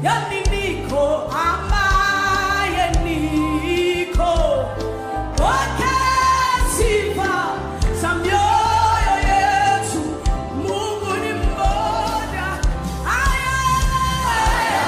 yani niko ambaye niko pokea sifa za mioyo yetu mungu ni mmoja Aya, aya,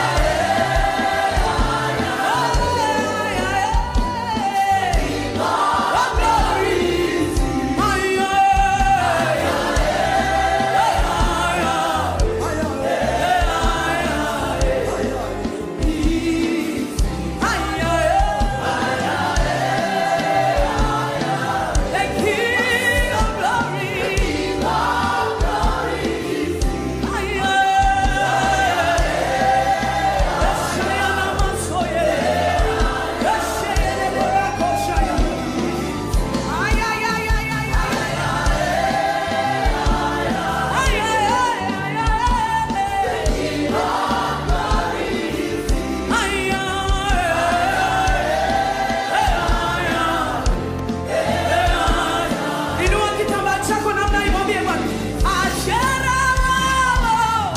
Inua kitambaa chako namna hii, mwambie Bwana, Ashera wao.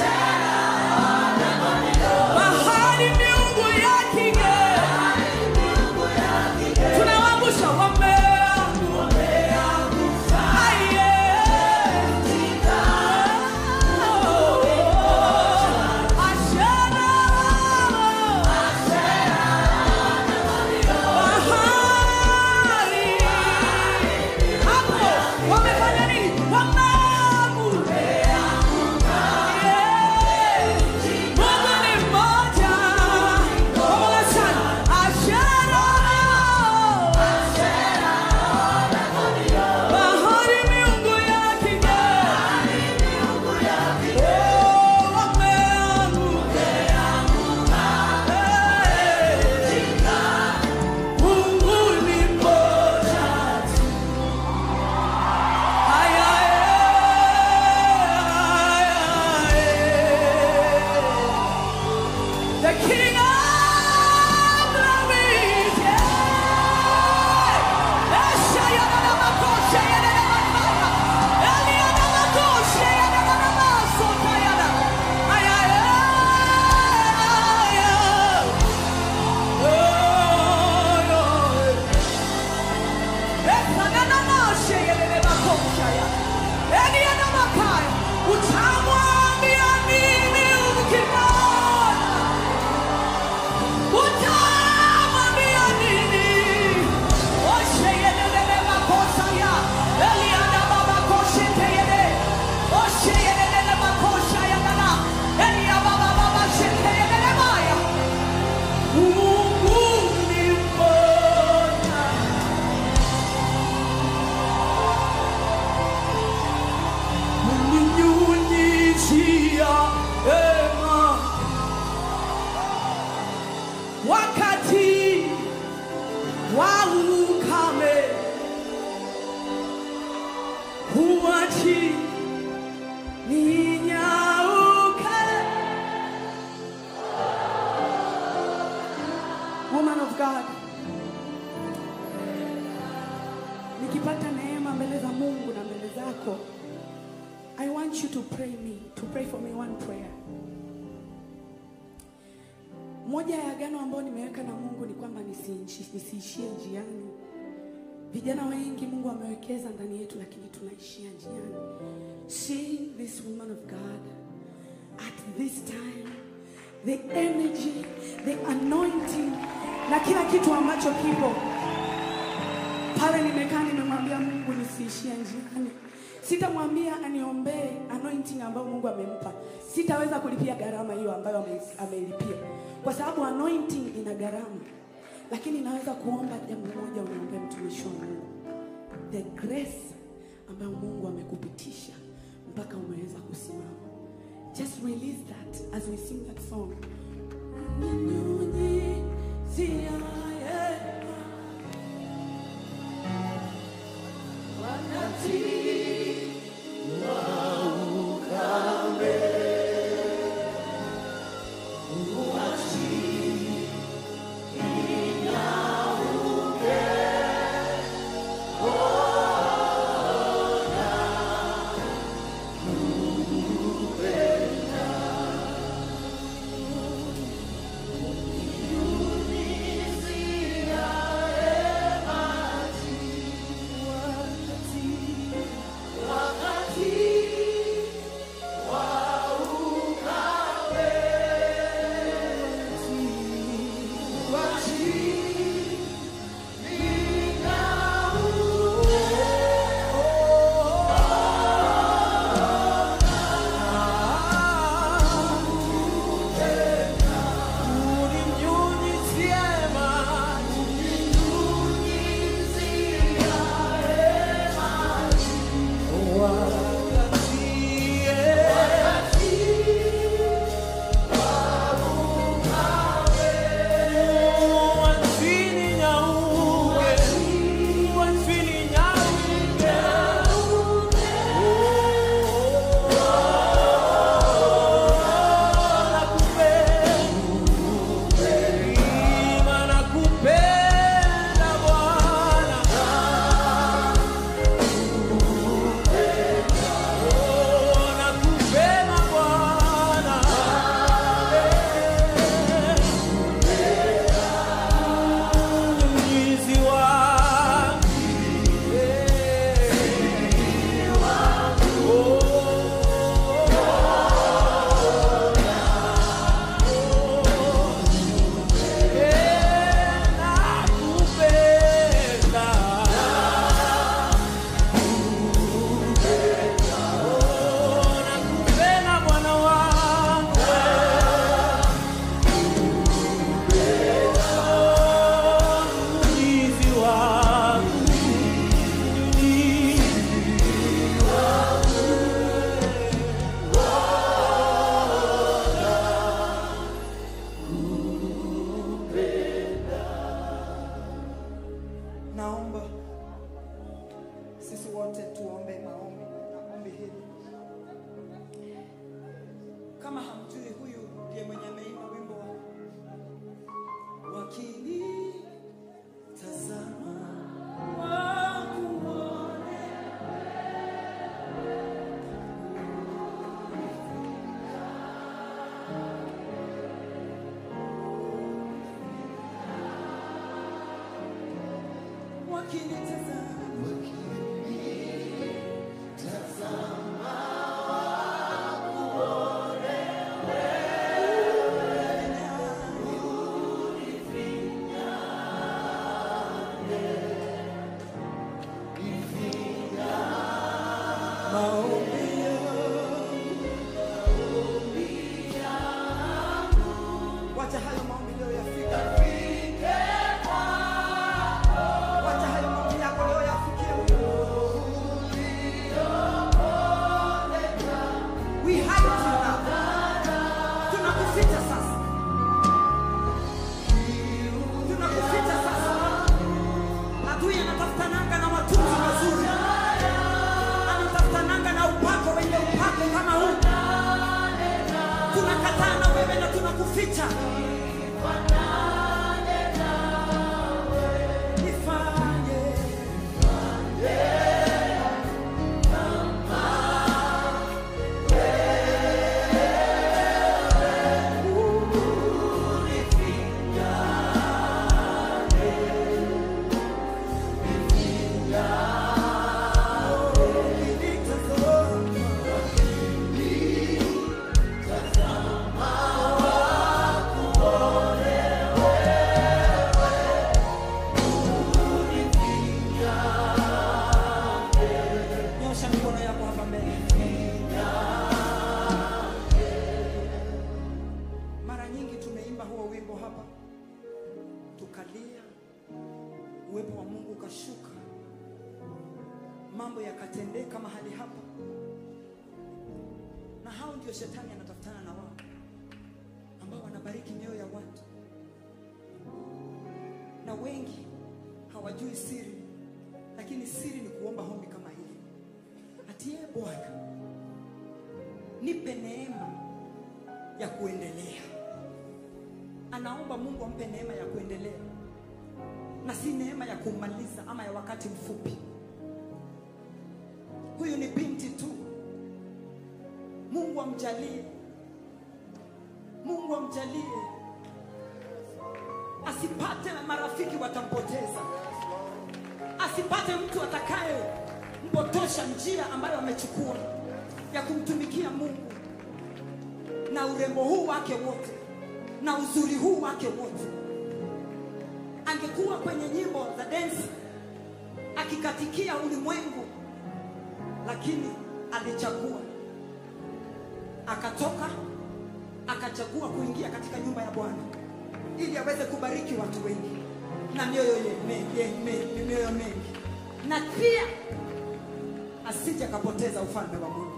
Mahali miungu ya kigeni. Tunawaangusha wameanguka. Aye. Ashera wao. Mahali hapo wamefanya nini? Wameanguka. Mungu ni mmoja. Pamoja sana. Ashera. Bahari miungu ya kigeni. Oh, wameanguka. Mungu ni mmoja. Aya, aya, The King of Glory, yeah. Eshaya na na makosha ya na na makaya. Elia na makosha ya na na na masota ya na. Aya, aya, aya. Oh, oh. Ekananamashe yelele makoshaya. Eliana makaya. Utamwambia nini ukimwona? Utamwambia nini? Oshe yelele makosaya. Eliana baba koshe teyele. Oshe yelele makoshaya nana. Elia baba baba shete yelele maya. Mungu ni mmoja. Uninyunyizia ema wakati wa ukame, huachi ninyauke. Woman of God, nikipata neema mbele za Mungu na mbele zako I want you to pray me, to pray for me one prayer. Moja ya agano ambayo nimeweka na Mungu ni kwamba nisiishi- nisiishie njiani. Vijana wengi Mungu amewekeza ndani yetu, lakini tunaishia njiani. Seeing this woman of God at this time, the energy, the anointing na kila kitu ambacho kipo pale nimekaa nimemwambia Mungu nisiishie njiani. Sitamwambia aniombee anointing ambayo Mungu amempa. Sitaweza kulipia gharama hiyo ambayo ame- ameilipia, kwa sababu anointing ina gharama, lakini naweza kuomba jambo moja, uniombee mtumishi wa Mungu, the grace ambayo Mungu amekupitisha mpaka umeweza kusimama. Just release that as we sing that song. Ninyunyizia Wacha hayo maombi leo yafike. Wacha hayo maombi yako leo yafikie Mungu. We hide you now. Tunakuficha sasa. Tunakuficha sasa. Adui anatafutananga na matunzo mazuri. Anatafutananga na upako wenye upako kama huu. Tunakataa na wewe na tunakuficha. Nifanye Nyosha mikono yako hapa mbele. Mara nyingi tumeimba huo wimbo hapa, tukalia, uwepo wa Mungu ukashuka, mambo yakatendeka mahali hapa, na hao ndio shetani anatafutana na wao ambao wanabariki mioyo ya watu, na wengi hawajui siri, lakini siri ni kuomba hombi kama hili atie Bwana, nipe neema ya kuendelea. Anaomba Mungu ampe neema ya kuendelea na si neema ya kumaliza ama ya wakati mfupi. Huyu ni binti tu, Mungu amjalie, Mungu amjalie asipate marafiki watampoteza asipate mtu atakaye mpotosha njia ambayo amechukua ya kumtumikia Mungu na urembo huu wake wote na uzuri huu wake wote. Angekuwa kwenye nyimbo za densi akikatikia ulimwengu, lakini alichagua akatoka akachagua kuingia katika nyumba ya Bwana ili aweze kubariki watu wengi na mioyo ye- me- ye- me- mioyo mengi, na pia asije akapoteza ufalme wa Mungu.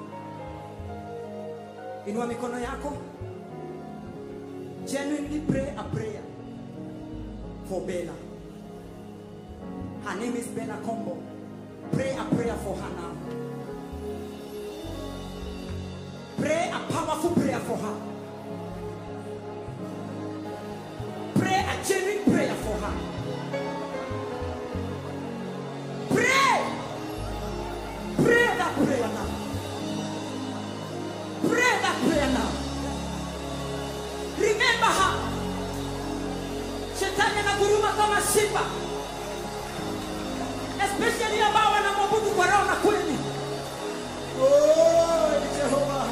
Inua mikono yako, genuinely pray a prayer for Bella. Her name is Bella Combo. Pray a prayer for her now. Pray a powerful prayer for her. Pray a genuine prayer for her. Pray. Pray that prayer now. Pray that prayer now. Remember her. Shetani anaguruma kama simba, especially ambao wanamwabudu kwa roho na kweli. Oh, Jehova.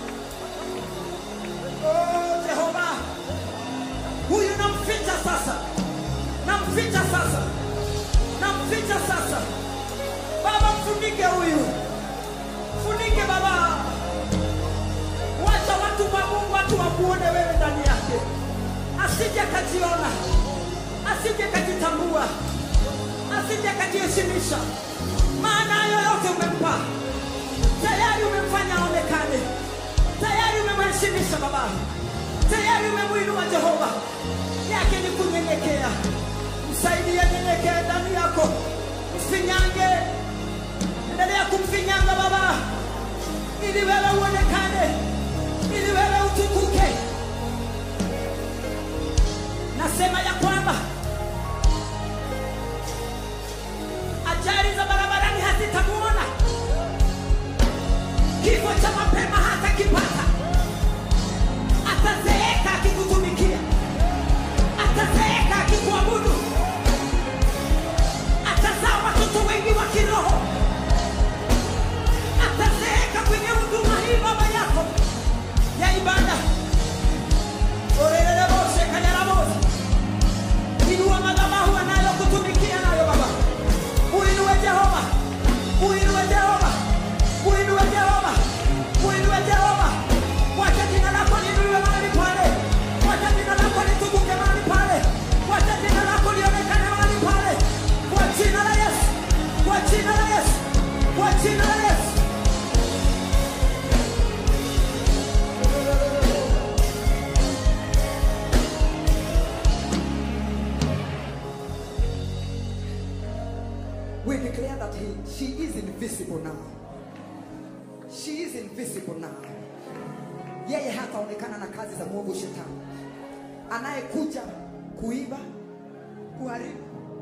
Oh, Jehova. Huyu namficha sasa, namficha sasa, namficha sasa. Baba, mfunike huyu, funike Baba, wacha watu wa Mungu, watu wakuone wewe ndani yake, asije akajiona, asije akajitambua, asije akajiheshimisha, maana hayo yote umempa tayari, umemfanya aonekane, tayari umemheshimisha Baba, tayari umemwinua Jehova, yake ni kunyenyekea. Msaidie nyenyekee ndani yako, mfinyange, endelea kumfinyanga Baba, ili wewe uonekane, ili wewe utukuke. Nasema ya kwamba ajali za barabarani hazitamuona, kifo cha mapema hatakipata, atazeeka akikutumikia, atazeeka akikuabudu, atazaa he, she is invisible now. She is invisible now. Yeye hataonekana na kazi za mwovu shetani anayekuja kuiba, kuharibu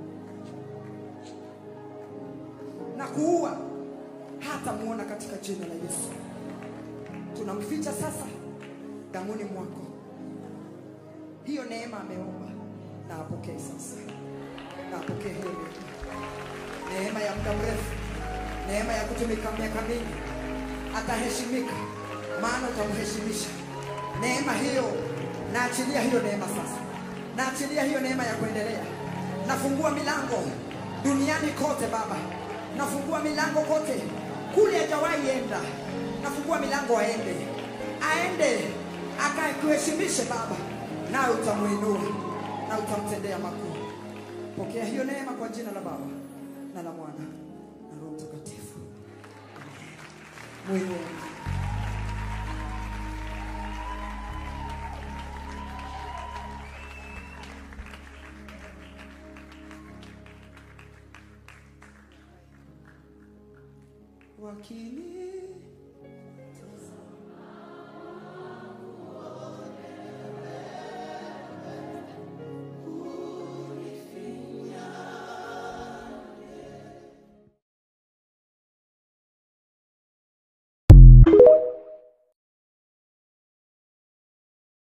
na kuua, hatamuona katika jina la Yesu. Tunamficha sasa damuni mwako. Hiyo neema ameomba na apokee sasa, na apokee hiyo neema, neema ya muda mrefu, neema ya kutumika miaka mingi. Ataheshimika maana utamheshimisha. Neema hiyo, naachilia hiyo neema sasa, naachilia hiyo neema ya kuendelea. Nafungua milango duniani kote Baba, nafungua milango kote kule hajawahi enda, nafungua milango aende, aende akakuheshimishe Baba, nawe utamuinua na utamtendea makuu. Pokea hiyo neema kwa jina la Baba na la Mwana na Roho Mtakatifu. Amen. Mwinue. Wakini